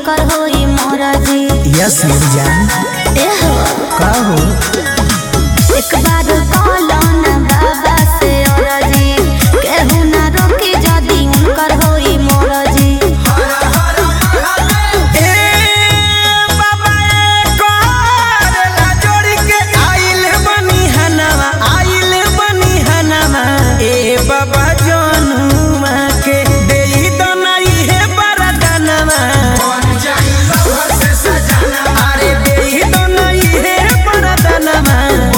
उनकर होई मोरजी यस मेरी जान एहो का हो एक बार कहलो ना बाबा से औरजी केहू ना रोकी जदी उनकर होई मोरजी ए बाबा ए कोरेला जोड़ी के आइल बनी हनवा आइल बनी हनवा ए बाबा जनुमा के देई दनाई हे बरदनवा अरे देई दनाई हे बरदनवा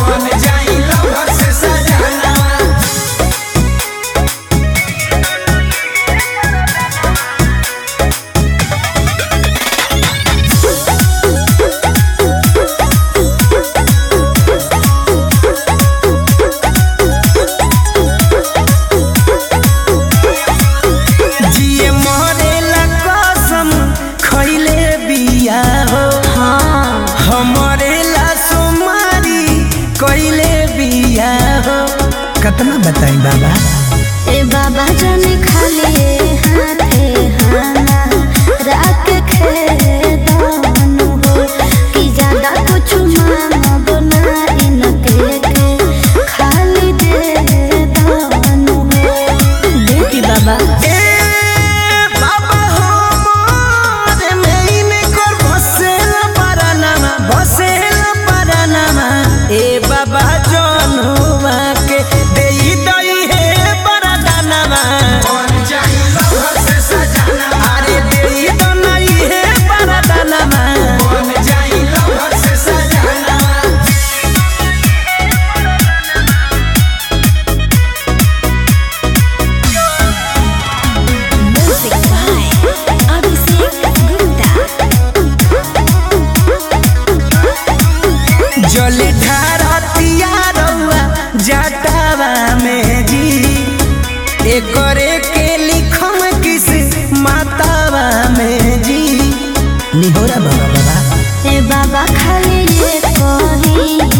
जिए मरेला कसम खइले बिया हो हाँ हमरे ला सुमारी कइले बिया हो कितना बताई बाबा ए बाबा जन खाली हाथे हाना राख खेदानु हो कि ज्यादा कुछ मांगब ना इनके के खाली दे दानु हो देखी बाबा ए बाबा हो मोरे में कर बसेला परानामा बसेला परानामा ए बाबा जनुमा के देई दई हे बरदानामा अरे देई दनाई हे बरदानामा म्यूजिक बाय अभिषेक गुप्ता जले ढारतिया रउआ जटावा में जी एकरे के लिखम किस मातावा में जी निहोरा बाबा बाबा ए बाबा खाली ये कही